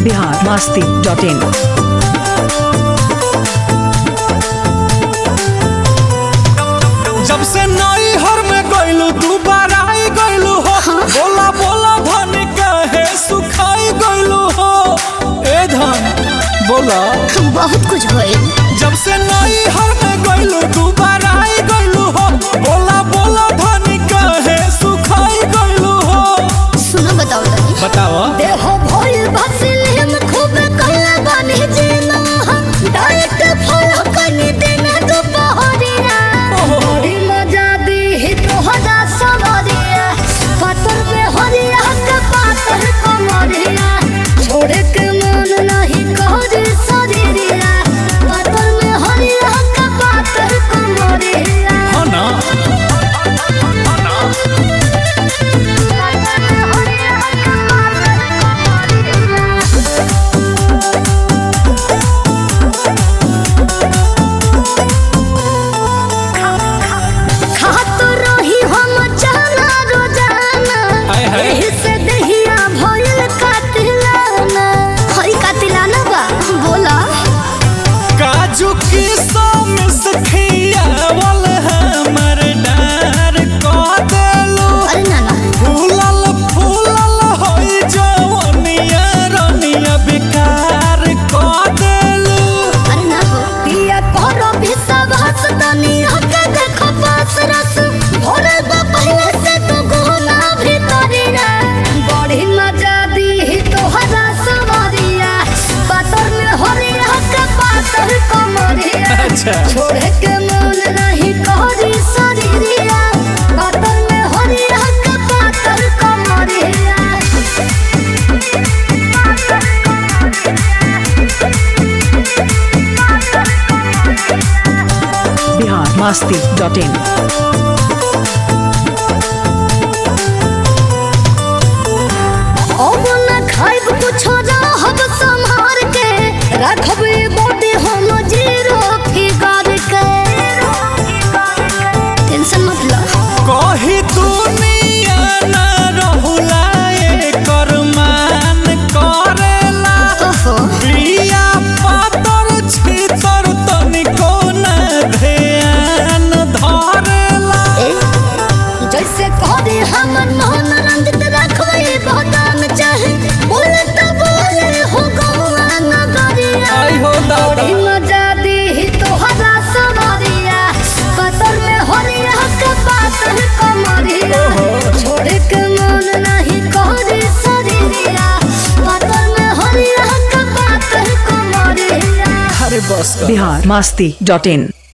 Bihar Masti dot in जब से नई हर में गइलू तू बराई गइलू हो बोला बोला धन कहे सुखाई गइलू हो ए धन बोला बहुत कुछ होइल जब से नई हर में गइलू तू बराई गइलू हो बोला बोला धन कहे सुखाई गइलू हो सुनो बताओ तनी बताओ देहो भइल बसिल हम खूब कला बने जेना डाइट फॉलो करने देना दोपहरिया बड़ी मजा दी ही तो हजा सवरिया पतर में हरिया के पातर कमरिया छोड़े के मन नहीं कहरे शरीरिया पतर में हरिया के पातर कमरिया हाँ ना खात रही हम जाना रोजाना हाय हाय। एही से दहिया भइल कातिलाना हई कातिलाना बा बोला काजू की मिस खियावल हमर डार क देलू अरे नाना फूलल फूलल होई जवनिया रनिया बेकार क देलू अरे ना हो पिया करो विश्वास तनी हके देखो पास रस भोरे बा पहले से तो गुना भीतरिया बड़ी मजा दी ही तो हरा सवरिया पातर में हरिया के पातर कमरिया अच्छा छोड़े के मन नहीं कहरी शरीरिया पातर में हरिया के पातर कमरिया बिहार मास्ती डॉट इन अब न खाइब कुछो रहब संभार के रखब ई बॉडी हम जीरो फिगर के टेंशन मत लो कही दुनिया ना रहुला एकर मान करेला ओहो बिया पातर छितर तनिको ना ध्यान धरेला ए जैसे कहदे हमर मोहन रंजित रखबे बदान चाहे बोले तो बोले हो गौआ नगरिया आई हो दादा बड़ी मजा दी ही तो हरा सवरिया पतर में हरिया के पातर कमरिया छोड़े के मन नहीं कहरे शरीरिया पतर में हरिया के पातर कमरिया अरे बस कर बिहार मास्ती डॉट इन